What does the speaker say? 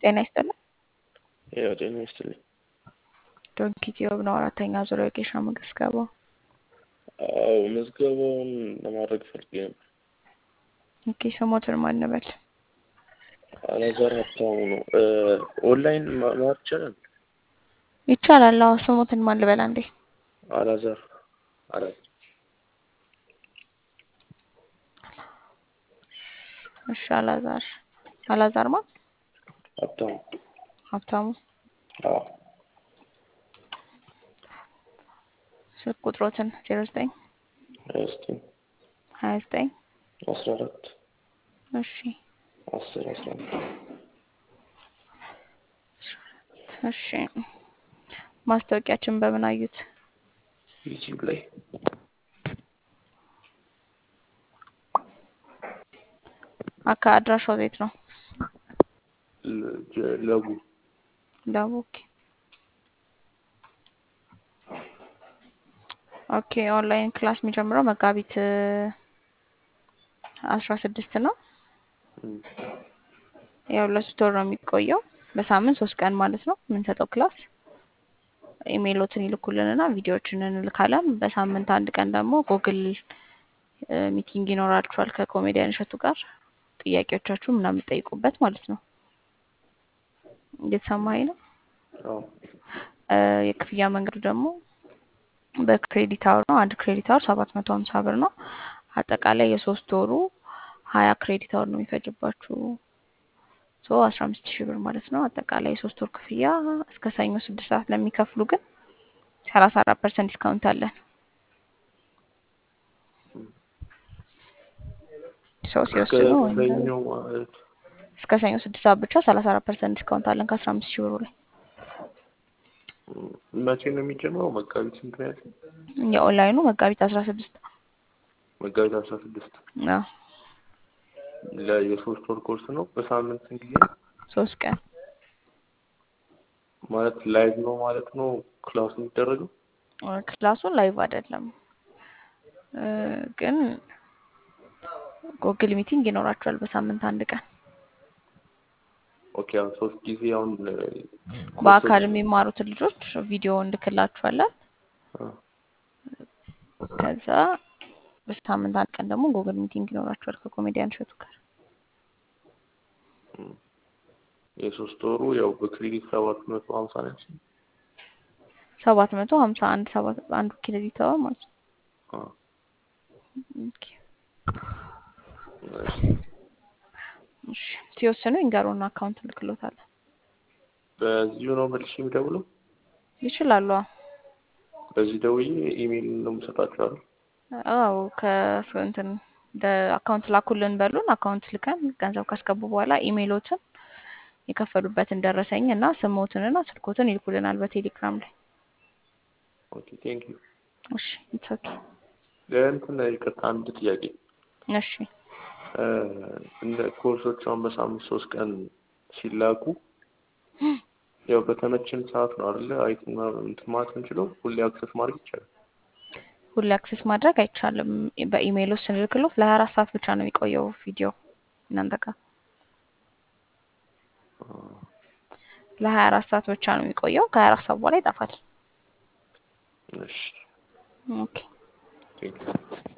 ጤና ይስጥልኝ። ያው ጤና ይስጥልኝ። ዶንኪ ቲዩብ ነው አራተኛ ዙር የጌሻ ምዝገባው። አዎ ምዝገባውን ለማድረግ ፈልጌ ነበር። ኦኬ ስሞትን ማን እንበል? አላዛር ሀብታሙ ነው። ኦንላይን ማር ይቻላል? ይቻላል። አዎ ስሞትን ማን ልበል አንዴ? አላዛር አላዛር እሺ አላዛር አላዛር ማን? ሀብታሙ ሀብታሙ አዎ ስልክ ቁጥሮትን ዜሮ ዘጠኝ ሀያ ዘጠኝ ሀያ ዘጠኝ አስራ አራት እሺ አስር አስራ አንድ እሺ ማስታወቂያችን በምን አዩት? ዩቲዩብ ላይ አካ አድራሻው ቤት ነው ለ- ለቡ ዳቦክ ኦኬ ኦንላይን ክላስ የሚጀምረው መጋቢት አስራ ስድስት ነው። እም፣ ያው ለሶስት ወር ነው የሚቆየው በሳምንት ሶስት ቀን ማለት ነው የምንሰጠው ክላስ። ኢሜይሎትን ይልኩልንና ቪዲዮዎችን እንልካለን። በሳምንት አንድ ቀን ደግሞ ጉግል እ፣ ሚቲንግ ይኖራችኋል ከኮሜዲያን እሸቱ ጋር ጥያቄዎቻችሁ ምናምን የምትጠይቁበት ማለት ነው። እየተሰማኸኝ ነው? አዎ እ፣ የክፍያ መንገዱ ደግሞ በክሬዲት አወር ነው። አንድ ክሬዲት አወር ሰባት መቶ ሀምሳ ብር ነው። አጠቃላይ የሶስት ወሩ ሀያ ክሬዲት አወር ነው የሚፈጅባችሁ ሶ አስራ አምስት ሺህ ብር ማለት ነው። አጠቃላይ የሶስት ወር ክፍያ እስከ ሰኞ ስድስት ሰዓት ለሚከፍሉ ግን ሰላሳ አራት ፐርሰንት ዲስካውንት አለን። ሰው እስከ ሲወስኑ ወይም ሰኞ ማለት እስከ ሰኞ ስድስት ሰዓት ብቻ ሰላሳ አራት ፐርሰንት ዲስካውንት አለን ከአስራ አምስት ሺህ ብሩ ላይ። እም፣ መቼ ነው የሚጀምረው? መጋቢት ስንት ነው ያልከኝ? የኦንላይኑ መጋቢት አስራ ስድስት መጋቢት አስራ ስድስት አዎ ለየሶስት ወር ኮርስ ነው። በሳምንት ስንት ጊዜ ሶስት ቀን ማለት ላይቭ ነው ማለት ነው ክላስ የሚደረገው? ክላሱን ላይቭ አይደለም እ፣ ግን ጉግል ሚቲንግ ይኖራችኋል በሳምንት አንድ ቀን ኦኬ አሁን ሶስት ጊዜ አሁን እ፣ በአካል ኮርሶች የሚማሩትን ልጆች ቪዲዮ እንልክላችኋለን። አ፣ ከዛ በሳምንት አንድ ቀን ደግሞ ጉግል ሚቲንግ ይኖራችኋል ከኮሜዲያን እሸቱ ጋር። እም፣ የሶስት ወሩ ያው በክሬዲት ሰባት መቶ ሀምሳ ነው ያልሽኝ? ሰባት መቶ ሀምሳ አንድ ሰባት አንዱ ክሬዲት አወር ማለት ነው። አ፣ ኦኬ። እሺ። እሺ ሲወስኑ ይንገሩና አካውንት እንልክሎታለን። በዚሁ ነው መልሼ የምደውለው? ይችላሉ። በዚህ ደውዬ ኢሜይል ነው የምሰጣቸው አይደል? አዎ ከእንትን አካውንት ላኩልን በሉን። አካውንት ልከን ገንዘብ ካስገቡ በኋላ ኢሜይሎትን የከፈሉበትን ደረሰኝ እና ስሞትን እና ስልኮትን ይልኩልናል በቴሌግራም ላይ። ኦኬ ቴንክ ዩ። እሺ ኢትስ ኦኬ። እንትን ይቅርታ አንድ ጥያቄ እሺ እ፣ እንደ ኮርሶች አሁን በሳምንት ሶስት ቀን ሲላኩ ያው በተመችን ሰዓት ነው አይደለ? አይትና እንትን ማለት የምንችለው ሁሌ አክሰስ ማድረግ ይቻላል። ሁሌ አክሴስ ማድረግ አይቻልም። በኢሜይል ውስጥ ስንልክሎት ለሀያ አራት ሰዓት ብቻ ነው የሚቆየው ቪዲዮ እናንተ ጋር አ፣ ለሀያ አራት ሰዓት ብቻ ነው የሚቆየው። ከሀያ አራት ሰዓት በኋላ ይጠፋል። እሺ ኦኬ ቴንክ ዩ።